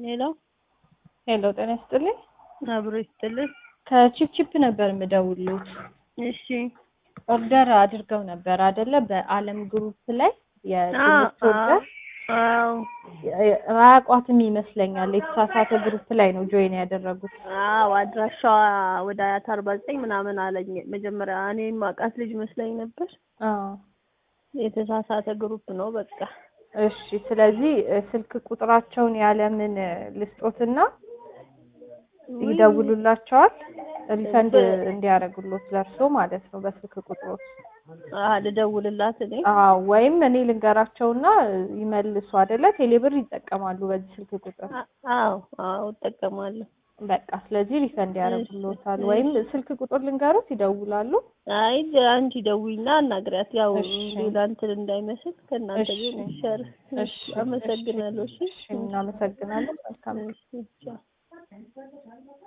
ሄሎ ሄሎ ጤና ይስጥልኝ። አብሮ ይስጥልን። ከቺፕቺፕ ነበር የምደውሉት። እሺ ኦርደር አድርገው ነበር አይደለ? በአለም ግሩፕ ላይ የትምህርት ኦርደር አዎ አያውቋትም ይመስለኛል። የተሳሳተ ግሩፕ ላይ ነው ጆይን ያደረጉት። አዎ አድራሻዋ ወደ አያት አርባ ዘጠኝ ምናምን አለኝ። መጀመሪያ እኔ ማውቃት ልጅ መስለኝ ነበር። አዎ የተሳሳተ ግሩፕ ነው በቃ። እሺ። ስለዚህ ስልክ ቁጥራቸውን ያለምን ልስጦትና ይደውሉላቸዋል ሪፈንድ እንዲያደርጉሎት ለእርሶ ማለት ነው በስልክ ቁጥሮት። አዎ ልደውልላት እኔ። አዎ ወይም እኔ ልንገራቸውና ይመልሱ አይደለ? ቴሌብር ይጠቀማሉ በዚህ ስልክ ቁጥር። አዎ አዎ እጠቀማለሁ። በቃ ስለዚህ ሪፈንድ ያደርጉሎታል። ወይም ስልክ ቁጥር ልንገሩት ይደውላሉ። አይ አንቺ ደውይና አናግሪያት። ያው እሺ። ሌላ እንትን እንዳይመስል ከእናንተ እሺ። ግን ይሻላል። እሺ፣ አመሰግናለሁ። እሺ እሺ፣ እናመሰግናለን። መልካም እሺ ቻው።